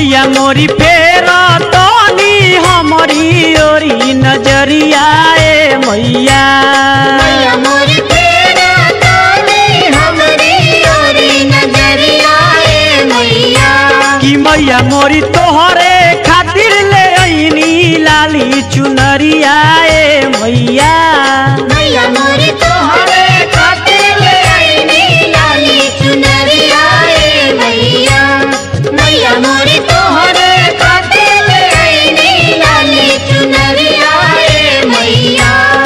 मैया मोरी फेर तनी हमारी ओरी नजरिया ए मैया मैया मोरी फेरा ताने हमरी ओरी नजरिया ए मैया कि मैया मोरी तोहरे खातिर ले ऐनी लाली चुनरिया ए मैया मैया मोरी तोहरे खातिर ले आईनी लाली चुनरिया ए मैया मैया मोरी तोहरे खातिर ले आईनी लाली चुनरिया ए मैया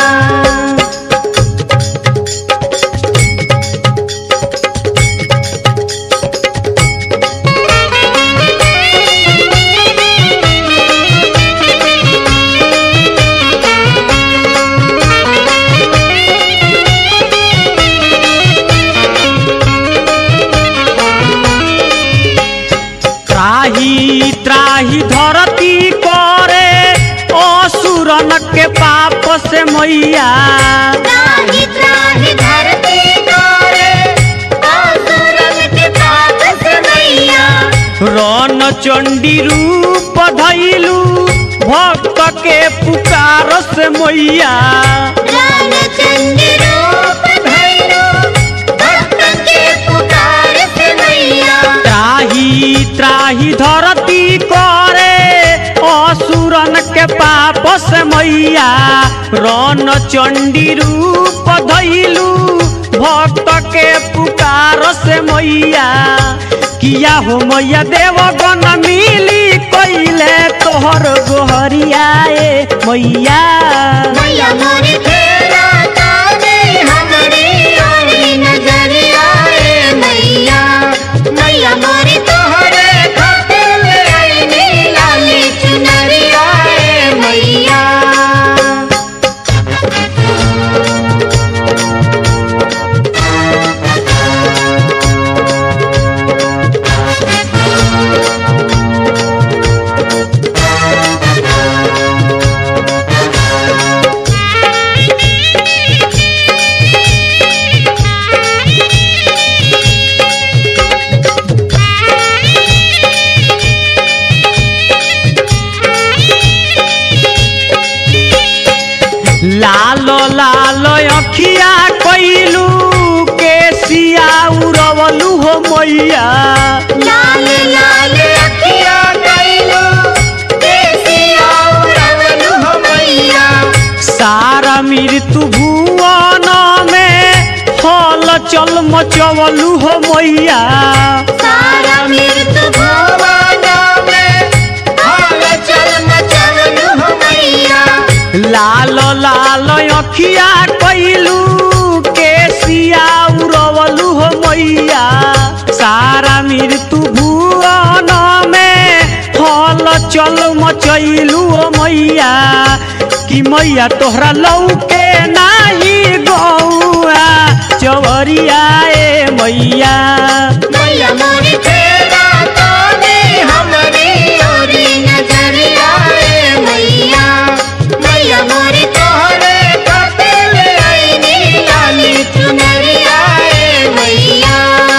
त्राही त्राही धरती करे असुरन के पाप से मैया त्राहि त्राहि धरती तोरे असुरन के पाप से मैया रन चंडी रूप धैलू भक्त के पुकार से मैया रामचंद्र रूप धैलो भक्त के पुकार से मैया त्राही त्राही धरती करे असुरन के पाप से मैया रन चंडी रूप धैलू भक्त के पुकार से मैया किया हो मैया देवगन मिली कैले तोहर गोहरिया ए मैया मैया मोरी फेरा ताने हमरी ओरी नजरिया ए मैया मैया मोरी तोहरे खातिर ले आईनी लाली चुनरिया ए मैया लालो लालो अखिया कैलू केसिया उड़वलू हो मैया लाल लाल अखिया कैलो देसिया उड़वलु हो मैया सारा मृत्यु भुवन में हल चल मचवलू हो मैया सारा मृत्यु भुवन में हाल चल मचवलु हो मैया लालो लालो अखिया कैलू केसिया उड़वलू हो मैया सारा मृत्यु भुवन में हल चल मचैलू हो मैया कि मैया तोहरा लौके नाही गौआ चवरिया ए मैया मैया मोरी फेरा ताने हमरी ओरी नजरिया ए मैया मैया मोरी तोहरे खातिर ले आईनी लाली चुनरिया ए मैया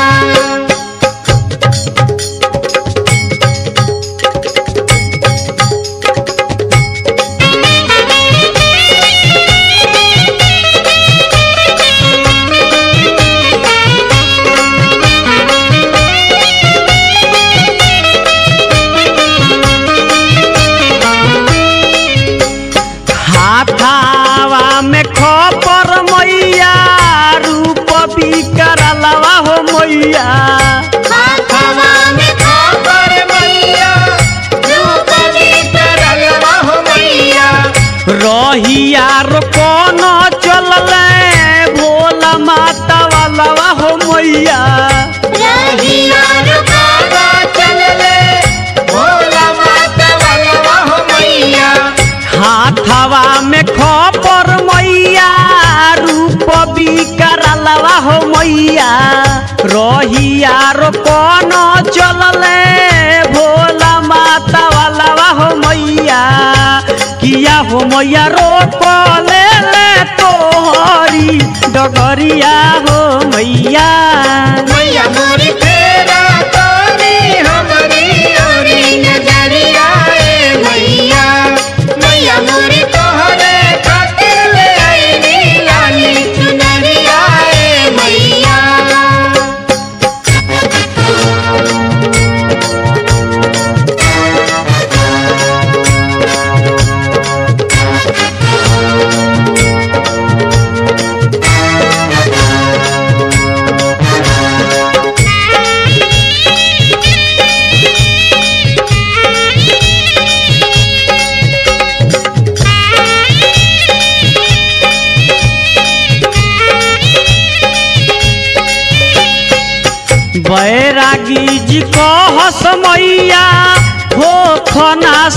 हाथावा में खपर मैया रूप बिकरलवा हो मैया हाथवा में खाकर मैया रूप तरलवा हो मैया रहिया रो कौन चलले भोला माता वालवा हो मैया रहिया रुकावा चलले भोला माता वालवा हो मैया हाथावा में खपर मैया रूप बिकरलवा हो मैया रहिया रो कौन चलले भोला माता वालवा हो मैया किया हो मैया रोक ले ले तोहरी डगरिया हो मैया मैया मोरी फेरा तोरी हमरी ओरी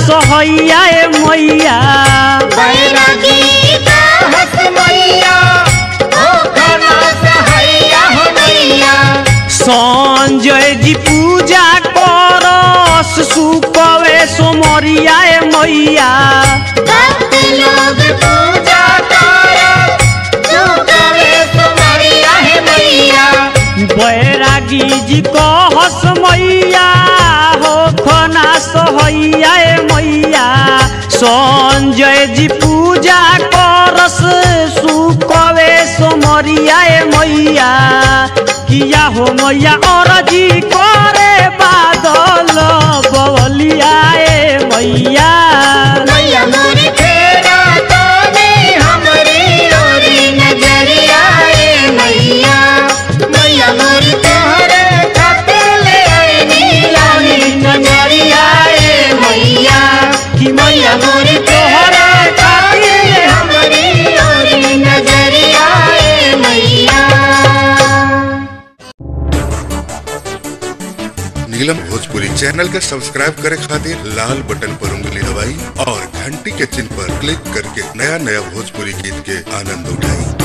सहैया ए मैया बैरागी का हस मैया ओ खाना सहैया हो मैया संजय जी पूजा करस सुकवे सोमरिया ए मैया भक्त लोग पूजा कर तू करे तुम्हारिया है मैया बैरागी जी कहस मैया हो खना सहैया ए मैया संजय जी पूजा करस सुकवे सोमरिया ए मैया किया हो मैया अरजी करे बादल बवलिया ए मैया मैया मोरी फेरा तो नहीं हमारी ओरी नजरिया ए मैया मैया मोरी तोहरे खातिर ले आईनी लानी नजरिया ए मैया कि मैया मोरी तोहरे खातिर हमारी ओरी नजरिया ए मैया नीलम भोजपुरी चैनल के सब्सक्राइब करे खातिर लाल बटन पर उंगली दबाई और घंटी के चिन्ह पर क्लिक करके नया नया भोजपुरी गीत के आनंद उठाई